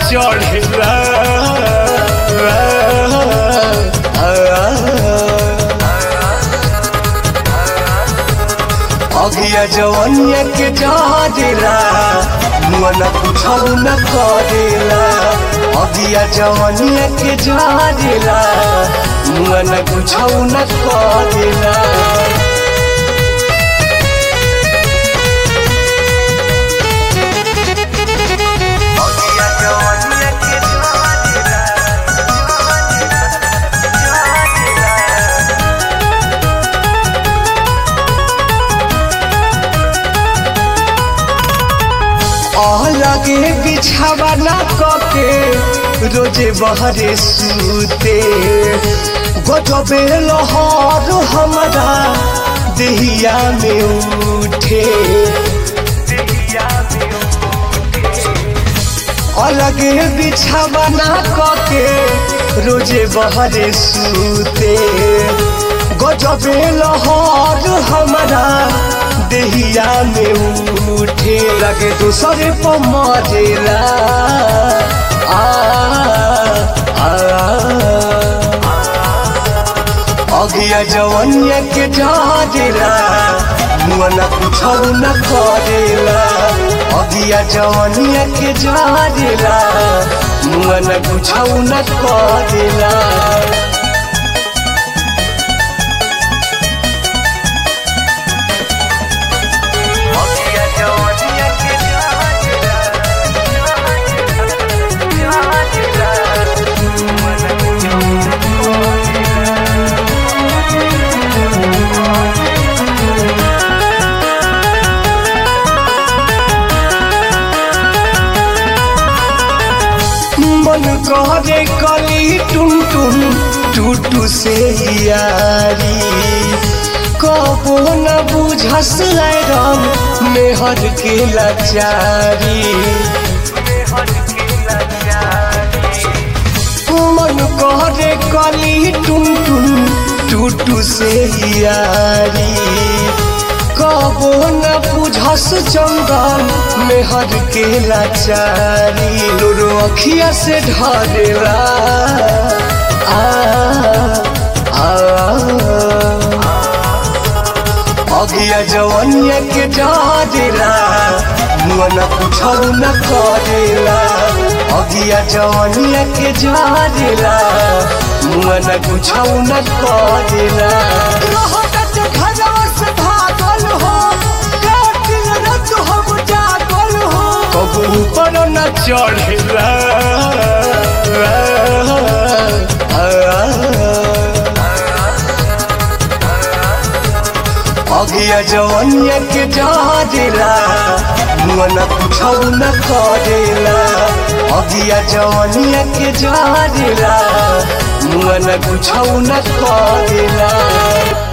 चढ़ेला अगिया जवनिया के जरेला मुआ न कुछौ न करेला अगिया जवनिया के जरेला मुआ न कुछौ न करेला लगे बिछावा ना कके रोजे बहरे सूते गजबे लहर हमारा देहिया में उठे अलगे बिछावा ना कके रोजे बहरे सूते गजबे लहर हमारा देहिया में उठे लगे दूसरे पर मरेला आ, आ, अगिया जवनिया के डरेला मुआ न कुछौ न करेला अगिया जवनिया के डरेला मुआ न कुछौ न करेला मन करे कली टुन टुन टूटू से यारी कबो न बुझस राम मेहर के लाचारी मन करे कली टुन टुन टूटू से यारी कबो न बुझस चंदन मेहर के लाचारी लोरो अखिया से ढरेला आ, आ, अगिया जवनिया के डरेला मुआ न कुछौ न करेला अगिया जवनिया के डरेला मुआ न कुछौ न करेला कबू पर न चढ़ेला अगिया जवनिया के डरेला मुआ न कुछौ न करेला अगिया जवनिया के डरेला मुआ न कुछौ न करेला